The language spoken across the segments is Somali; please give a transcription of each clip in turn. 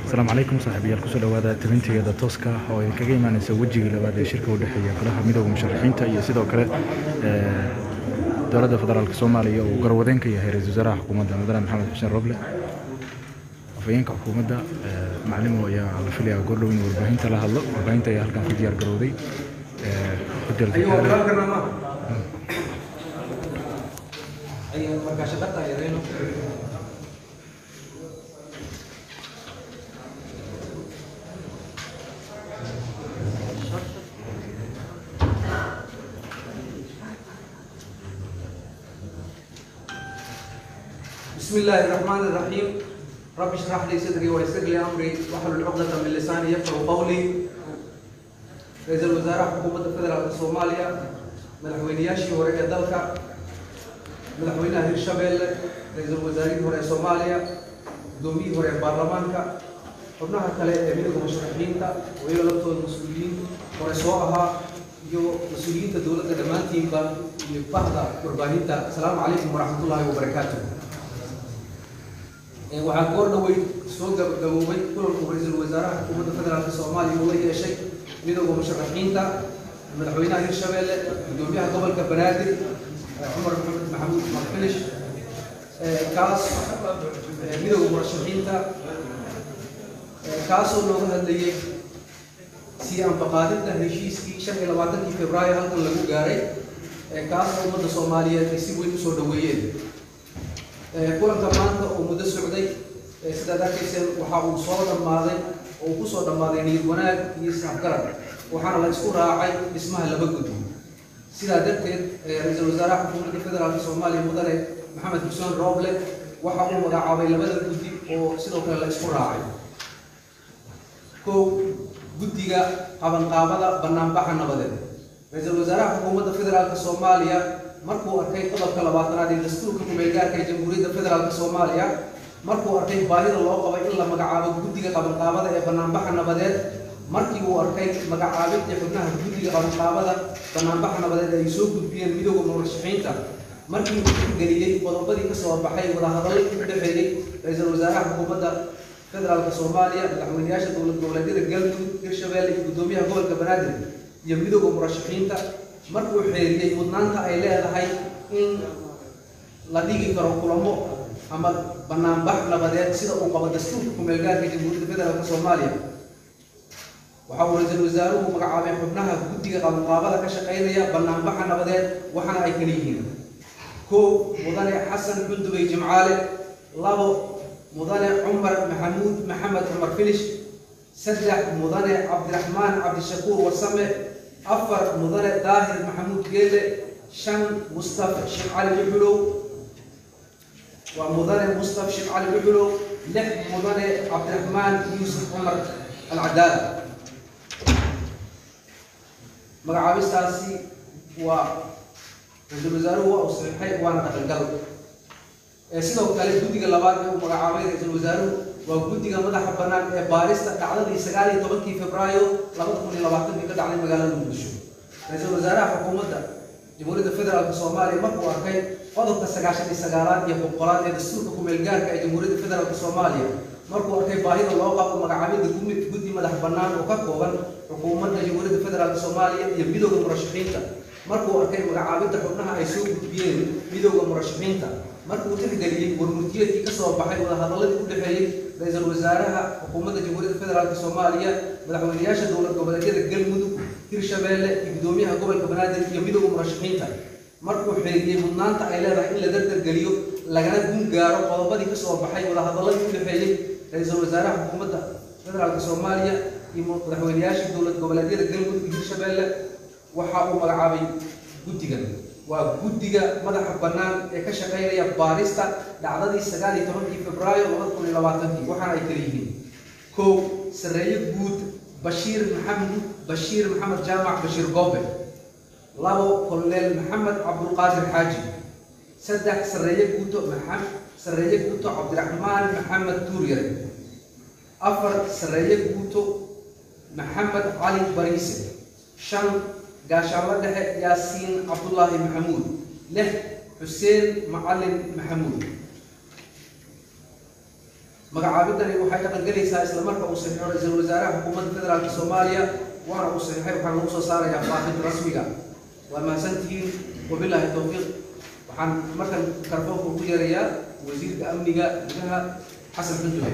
asalaamu calaykum saaxiibayaal kusoo dhawaada tabintigeeda tooska ah oo ay kaga imaaneysa wejigii labaad ee shirka u dhexeeya golaha midooda musharaxiinta iyo sidoo kale dowladda federaalk soomaaliya uu garwadeen ka yahay ra-isul wasaaraha xukuumadda mudane maxamed xuseen roble afhayeenka xukuumadda maclimo ayaa la filayaa goordhow in warbaahinta la hadlo warbaahinta ayaa halkan ku diyaar garowday hotelka بسم الله الرحمن الرحيم رب اشرح لي صدري ويسر لي امري واحلل عقدة من لساني يفقهوا قولي رئيس الوزراء حكومة فدرالك Soomaaliya madaxweynayaashii hore ee dalka madaxweynaha Hirshabelle ra'iisul wasaarihii hore ee Soomaaliya gudoomiyihii hore ee baarlamaanka xubnaha kale ee midowga musharaxiinta oo iyaga laftooda mas-uuliyiin hore soo ahaa iyo mas-uuliyiinta dowladda dhammaantiinba iyo bahda warbaahinta asalaamu calaykum waraxmatullaahi wabarakaatuh waxaa goor dhawey soo gabagaboobay kulanku ra-iisul wasaaraha xukuumadda federaalka soomaaliya uu la yeeshay midowda musharaxiinta madaxweynaha hirshabelle gudoomiyaha gobolka banaadir cumar maxamed maxamuud marfilish kaas midowda murashaxiinta kaasoo looga hadlayay sii anfaqaadinta heshiiskii shan iyo labaatankii februaayo halkan lagu gaaray kaasoo ummadda soomaaliyeed ay si weyn usoo dhaweeyeen kulanka maanta oo muddo socday sidaad arkayseen waxa uu soo dhammaaday oo uu kusoo dhammaaday niyad wanaag iyo isxabgarad waxaana la isku raacay dhismaha laba guddi sidaa darteed ra-iisul wasaaraha xukuumadda federaalka soomaaliya mudane maxamed xuseen rooble waxa uu magacaabay labada guddi oo sidoo kale la isku raacay kow guddiga qabanqaabada banaanbaxa nabadeed ra-iisul wasaaraha xukuumadda federaalka soomaaliya markuu arkay qodobka labaatanaad ee dastuurka kumeelgaarka ee jamhuuriyadda federaalk soomaaliya markuu arkay baahida loo qabay in la magacaabo guddiga qabanqaabada ee banaanbaxa nabadeed markii uu arkay magacaabinta xubnaha guddiga qabanqaabada banaanbaxa nabadeed ay soo gudbiyeen midowda murashaxiinta markii uu tixgeliyey qodobadii kasoo baxay wadahadallo u dhexeeyey ra-iisul wasaaraha xukuumadda federaalk soomaaliya madaxweynayaasha dowlad goboleedyada galmudug hirshabelle iyo gudoomiyaha gobolka banaadir iyo midowda murashaxiinta markuu xeeriyey mudnaanta ay leedahay in la dhigi karo kulamo ama banaanbax nabadeed sida uu qabo dastuurka kumeelgaarka jamhuuriyadda federaalk soomaaliya waxa uu ra-iisul wasaaruhu magacaabay xubnaha guddiga qabanqaabada ka shaqaynaya banaanbaxa nabadeed waxaana ay kala yihiin kow mudane xasan xundubey jimcaale labo mudane cumar maxamuud maxamed cumar filish saddex mudane cabdiraxmaan cabdishakuur wasame afar mudane daahir maxamuud geele shan mustafa sheekh cali dhuxulow waa mudane mustafa sheekh cali dhuxulow lix mudane cabdiraxmaan yuusuf cumar alcadaala magacaabistaasi waa ra-iisul wasaaruhu waa uu saxiixay waana dhaqangal sidoo kale guddiga labaad ee uu magacaabay ra-iisul wasaaruhu waa guddiga madaxa bannaan ee baarista dhacdadii sagaal iyo tobankii febraayo labada kun iyo labaatankii ka dhacday magaalada muqdisho ra-iisul wasaaraha xukuumadda jamhuuriyadda federaalk soomaaliya markuu arkay qodobka sagaashan iyo sagaalaad iyo boqolaad ee dastuurka kumeelgaarka ee jamhuuriyadda federaalk soomaaliya markuu arkay baahida loo qabo magacaabida guddi madax bannaan oo ka kooban xukuumadda jamhuuriyadda federaalk soomaaliya iyo midowda murashaxiinta markuu arkay magacaabinta xubnaha ay soo gudbiyeen midowda murashaxiinta markuu tixgeliyey warmurtiyeedkii kasoo baxay wadahadaladii u dhexeeyey ra-iisul wasaaraha xukuumadda jamhuuriyadda federaalk soomaaliya madaxweynayaasha dowlad goboleedyada galmudug hirshabelle iyo gudoomiyaha gobolka banaadir iyo midowda murashaxiinta markuu xeeriyey mudnaanta ay leedahay in la dardargeliyo lagana gun gaaro qodobadii kasoo baxay wadahadaladii u dhexeeyey ra-iisul wasaaraha xukuumadda federaalk soomaaliya iyo madaxweynayaasha dowlad goboleedyada galmudug iyo hirshabelle waxa uu magacaabay guddigan waa guddiga madaxa bannaan ee ka shaqaynaya baarista dhacdadii sagaal iyo tobankii febraayo labada kun iyo labaatankii waxaana ay kala yihiin kow sareeye guud bashiir maxamed bashiir maxamed jaamac bashiir goobe labo koloneel maxamed cabdulqaadir xaaji saddex sareeye guuto maxamed sareeye guuto cabdiraxmaan maxamed tuuryare afar sareeye guuto maxamed cali bariise shan gaashaanla dhexe yaasiin cabdullaahi maxamuud lix xuseen macalin maxamuud magacaabidani waxay dhaqangelaysaa isla marka uu saxiixo ra-iisul wasaaraha xukuumadda federaalka soomaaliya waana uu saxiixay waxaana lagu soo saarayaa faafinta rasmiga waa mahadsantihiin wabilaahi towfiiq waxaan markan karboonka ugu yeerayaa wasiirka amniga gudaha xasan xundube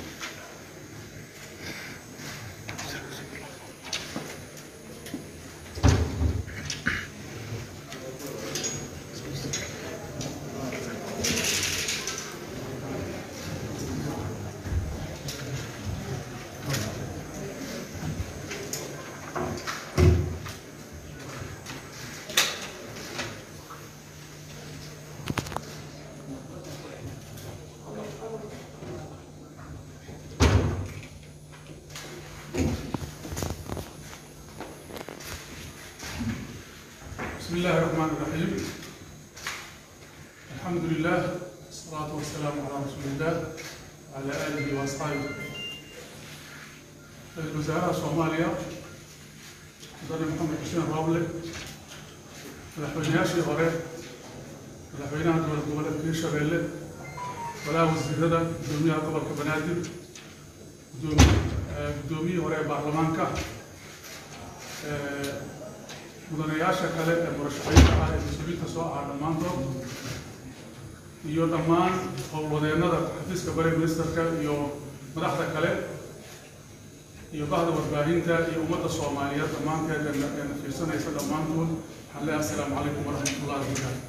بسم الله الرحمن الرحيم الحمد لله والصلاة والسلام على رسول الله وعلى آله وأصحابه رئيس وزراء صوماليا مدن محمد حسين رابلي madaxweynayaashii hore madaxweynaha dowlad goboleedka hirshabeelle walaha wasiirada gudoomiyaha gobolka banaadir gudoomi- eh, gudoomiyihii hore ee baarlamaanka eh, mudanayaasha kale ee murashaxiinta ah ee mas-uuliyiinta soo aha dhammaantood iyo dhammaan howlwadeennada xafiiska bare ministerka iyo madaxda kale iyo bahda warbaahinta iyo ummadda soomaaliyeed dhammaanteed ee na- ee na fiirsanaysa dhammaantood waxaan leeyahay assalaamu calaykum waraxmatullahi wabarakaatu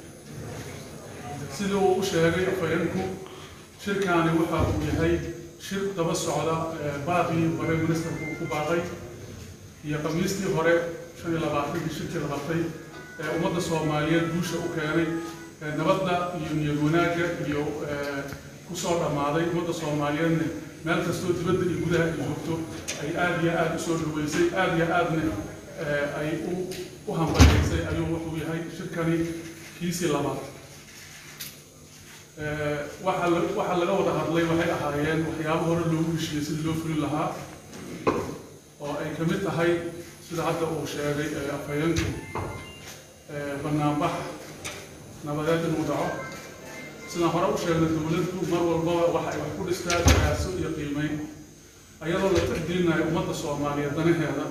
sidii uu u sheegay afhayeenku shirkaani waxa uu yahay shir daba socda ee baaqii bare ministerku uu ku baaqay iyo khamiistii hore shan iyo labaatankii shirkii la qabtay ee ummadda soomaaliyeed guusha u keenay ee nabadda iyo niyad wanaagga iyo ee, ku soo dhammaaday ummadda soomaaliyeedna meel kastoo dibadda iyo gudaha ay joogto ay aad iyo aad u soo dhaweysay aad iyo aadna ee, ay u u hambaliyeysay ayuu wuxuu yahay shirkani kiisii labaad Ee, waxa la- waxa laga wada hadlay waxay ahaayeen waxyaabo hore loogu heshiiyey sidii loo fulin lahaa oo ay ka mid tahay sida hadda uu sheegay ee afhayeenku ee, banaanbax nabadeed inuu dhaco sidaan hore u sheegnay dowladdu mar walbaba waxa ay wax ku dhistaa siyaaso iyo qiimeyn ayadoo la tixgelinayo ummadda soomaaliyeed danaheeda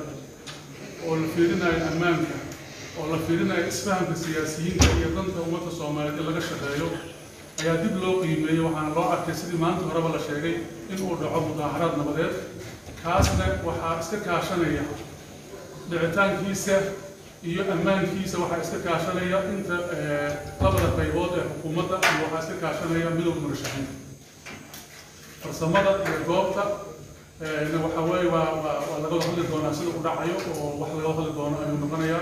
oo la fiirinayo ammaanka oo la fiirinayo isfahamka siyaasiyiinta iyo danta ummadda soomaaliyeed in laga shaqeeyo ayaa dib loo qiimeeyey waxaana loo arkay sidii maanta horeba la sheegay inuu dhaco mudaaharaad nabadeed kaasna waxaa iska kaashanaya dhicitaankiisa iyo ammaankiisa waxaa iska kaashanaya inta eh, labada qaybood ee xukuumadda iyo waxaa iska kaashanaya midowda murashaxiinta farsamada iyo goobta eh, na waxa weeye waa waa waa laga wada hadli doonaa sida u dhacayo oo wax laga wada hadli doono ayuu noqonayaa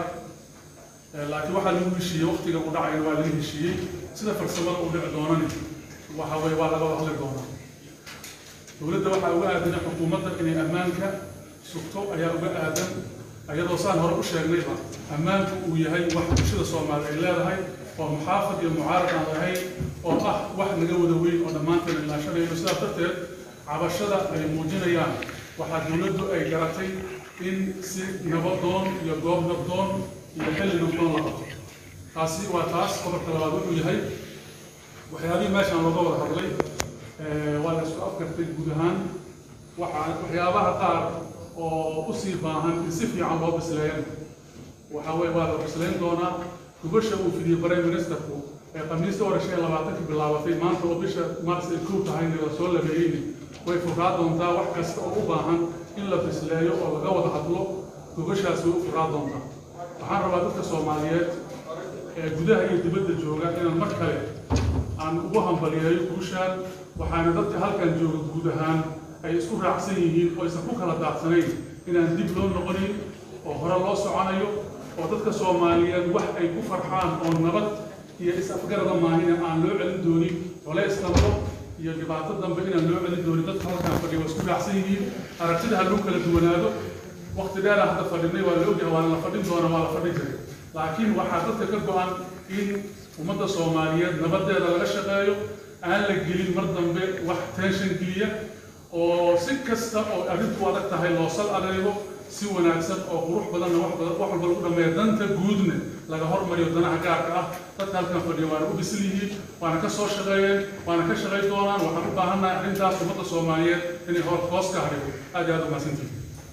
Eh, laakiin waxaa lagu heshiiyey waqtiga uu dhacayna waa laga heshiiyey sida farsamada uu dhici doonani waxa weye waa laga wada hadli doonaa dowladda waxaa uga aadan xukuumadda inay ammaanka sugto ayaa uga aadan ayadoo saan hore u sheegnayba ammaanku uu yahay wax bulshada soomaaliya ay leedahay oo muxaafad iyo mucaarad aan lahayn oo ah wax naga wada weyn oo dhammaanteen ilaashanayno sidaas darteed cabashada ay muujinayaan waxaa dowladdu ay garatay in si nabadoon iyo goob nabdoon iyo xilli nabdoon la qabto taasi waa taas qodobka labaad wuxuu yahay waxyaabihii meeshaan looga wada hadlay ee, waa la isku afgartay guud ahaan waxaa waxyaabaha qaar oo usii baahan in si fiican loo bisleeyan waxa weye waa la bislayn doonaa gubasha uu fidiyey bare ministerku ee khamiista hore shan iyo labaatanka bilaabatay maanta oo bisha mars ay kow tahayna la soo labeeyeyni way furaa doontaa wax kasta oo u baahan in la bisleeyo oo laga wada hadlo gubashaasi way u furaa doontaa waxaan rabaa dadka soomaaliyeed ee gudaha iyo dibadda jooga inaan mar kale aan ugu hambaliyeeyo guushaan waxaana dadka halkan jooga guud ahaan ay isku raacsan yihiin oo aysan ku kala daadsanayn inaan dib loo noqonin oo hore loo soconayo oo dadka soomaaliyeed wax ay ku farxaan oo nabad iyo is-afgarada maahina aan loo celin doonin colays dambo iyo dhibaato dambe inaan loo celin doonin dadka halkan fadhiya waa isku raacsan yihiin aragtida ha lagu kala duwanaado waqti dheer aan hadda fadhinay waa la ogyahay waa la fadhin doona waa la fadhin jiray laakiin waxaa dadka ka go-an in ummadda soomaaliyeed nabadeeda laga shaqeeyo aan la gelin mar dambe wax tension geliya oo si kasta oo arrintu adag tahay loo sal adeego si wanaagsan oo qurux badanna wax badan wax walba lagu dhameeya danta guudna laga hormariyo danaha gaarka ah dadka halkan fadhiya waana u bisil yihiin waana ka soo shaqeeyeen waana ka shaqay doonaan waxaan u baahannahay arrintaas ummadda soomaaliyeed inay hor hoos ka harigo aad iyo aad u mahadsantihin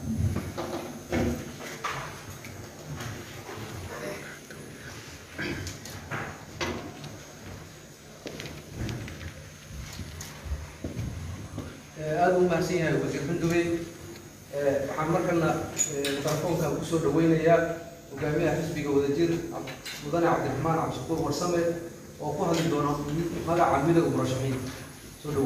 aada u mahadsan yahay wasiir xundubey waxaan markana telefoonka kusoo dhaweynayaa hogaamiyaha xisbiga wadajir mudane cabdiraxmaan cabdishakuur warsame oo ku hadli doona magaca midowga murashaxiin soo dhawow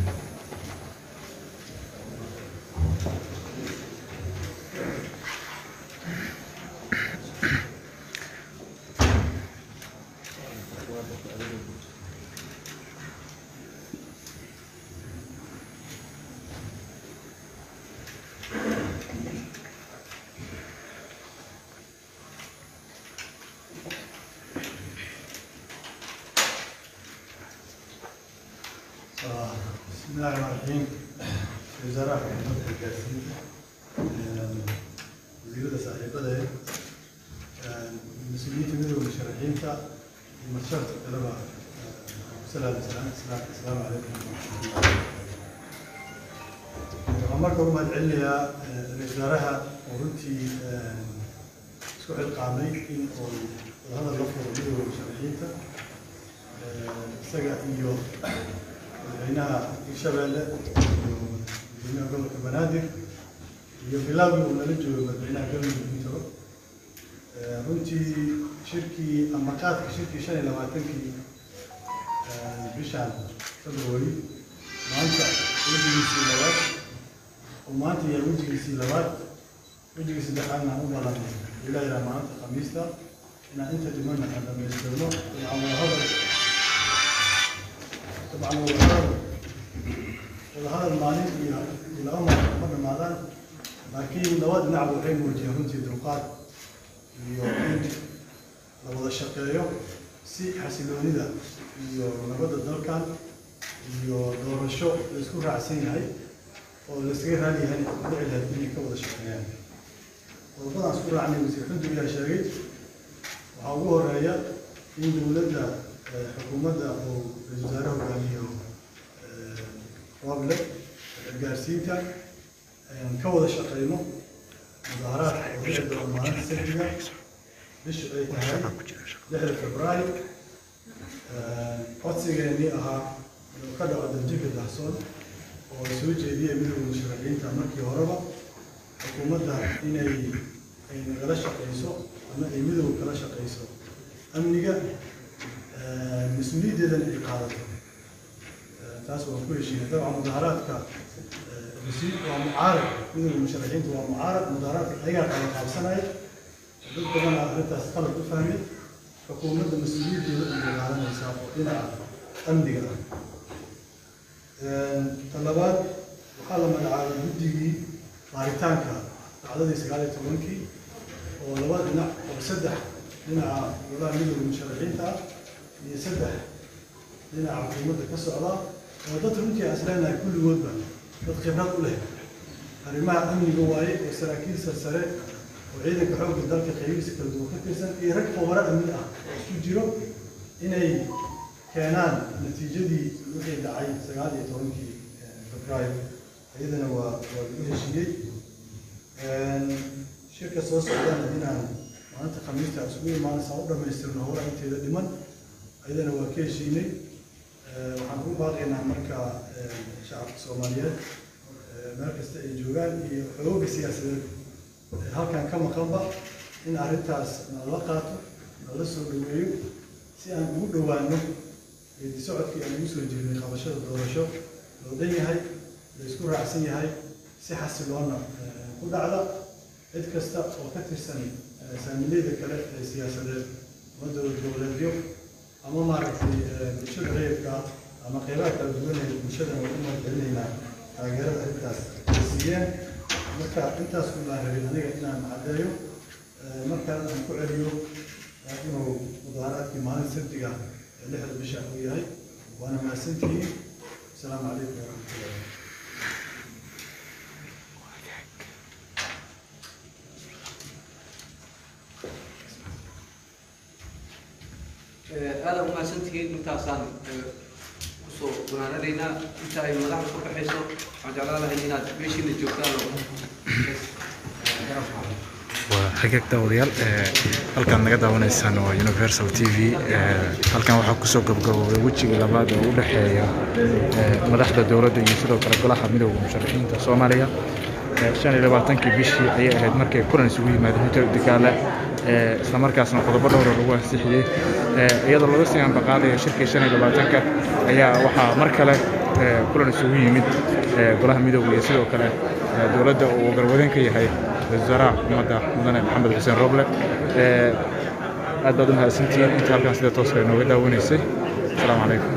بسم الله الرحمن الرحيم وزارة حكومة الجاسين وزيرة صاحبة مسؤولية من المشرعين تا المشرط الطلبة السلام السلام السلام السلام عليكم marka u mahadcelinayaa wasaaraha oo runtii isku xilqaamay in uu wadahadal la furo midowda musharaxiinta isaga iyo madaxweynaha hirshabeelle iyo madaxweynaha gobolka banaadir iyo bilaawgii uu nala joogo madaxweynaha galmudug intaba runtii shirkii ama qaadka shirkii shan iyo labaatankii bishan february maanta wejigiisii labaad oo maanta yahay wejigiisii labaad wejigii saddexaadna aan u balanay ilaa ilaa maanta khamiista inaan inta dhimana aan dhamaystirno aan wadahadal طبعا هو هذا وهذا المالي الى امر مره مالان لكن لواد نعب وحين وجه runtii dulqaad iyo in la wada shaqeeyo si xasiloonida iyo nabadda dalkan iyo doorasho la isku raacsan yahay oo la iskaga raali yahay dhici lahayd inay ka wada shaqeeyaan qodobadaan isku raacnay wasiir xudub yaa sheegay waxaa ugu horeeya in dowladda xukuumadda uu ra-iisul wasaare hogaamiyo roble gaarsiinta ka wada shaqeyno mudaharaadka oo dhici doona maalinta sabtiga bishu ay tahay lixda februaayo codsigeennii ahaa inuu ka dhaco daljika dahsoon oo soo jeediyay midowda musharaxiinta markii horeba xukuumadda inay ay nagala shaqeyso ama ay midowga kala shaqeyso amniga mas-uuliyaddeedana ay qaadato taas waan ku heshiinay dabcan mudaharaadka waa mucaarad midowda musharaxiinta waa mucaarad mudaharaadka ayagaa kala qaabsanaya dad badana arrintaas qalad u fahmay xukuumadda mas-uuliyaddeeda ay dagaalanaysaa oo dhinaca amniga ah ta labaad waxaa la magacaabay guddigii baaritaanka dhacdadii sagaal iyo tobankii oo laba dhinac oo saddex dhinaca golaha midowda musharaxiinta ah iyo saddex dhinaca xukuumadda ka socda oo dad runtii aan isleenahay kulligoodba dad khibrad u leh arrimaha amniga waaye oo saraakiil sarsare oo ciidanka xoogga dalka qaybihiisa kala duwan ka tirsan iyo rag khubaro amni ah oo isku jiro inay keenaan natiijadii wixii dhacay sagaal iyo tobankii febraayo iyadana waa waa lagu heshiiyey shirka soo socdana inaan maalinta khamiista isugu imaanaysa u dhamaystirno howlaha inteeda dhiman ayadana waa ka heshiinay waxaan ugu baaqaynaa marka shacabka soomaaliyeed meel kasta ay joogaan iyo xooga siyaasadeed halkan ka maqanba in arrintaas nala qaato nala soo dhaweeyo si aan ugu dhowaano geedi socodkii aan ugu soo jirnay qabashada doorasho loo dhan yahay la isku raacsan yahay si xasiloona ku dhacda cid kasta oo ka tirsan saamileyda kale ee siyaasadeed ama dowlad goboleedyo ama maaragtay bulshada reerka ama qeybaha kala duwan ee bulshadana waa u mahadcelinaynaa taageerada arrintaas ay siiyeen marka intaas ku baan rabin aniga inaan caddeeyo markaan aan ku celiyo inuu mudaaharaadkii maalin sabtiga ee lixda bisha uu yahay waana mahadsantihiin asalaamu calaykum waraxmatullahi aada u mahadsantihiin intaasaan kusoo gunaanadaynaa inta ay madaxda ku baxayso waxaan jeclaan lahay inaad meeshiina joogtaan waa xigag daawadayaal halkaan naga daawanaysaan waa universal t v halkan waxaa kusoo gabgaboobay wejiga labaad oo u dhexeeya madaxda dowladda iyo sidoo kale golaha midooda musharaxiinta soomaaliya shan iyo labaatankii bishii ayay ahayd markay kulan isugu yimaadeen hotel dagaale islamarkaasna qodobo dhowra lagu ansixiyey iyadoo laga sii ambaqaadayo shirkii shan iyo labaatanka ayaa waxaa mar kale kulan isugu yimid golaha midooda iyo sidoo kale dowladda uu garwadeen ka yahay wasaaraha xukuumadda mudane maxamed xuseen roble aad baad u mahadsantihiin inta halkan sida tooska inooga daawanaysay asalaamu calaykum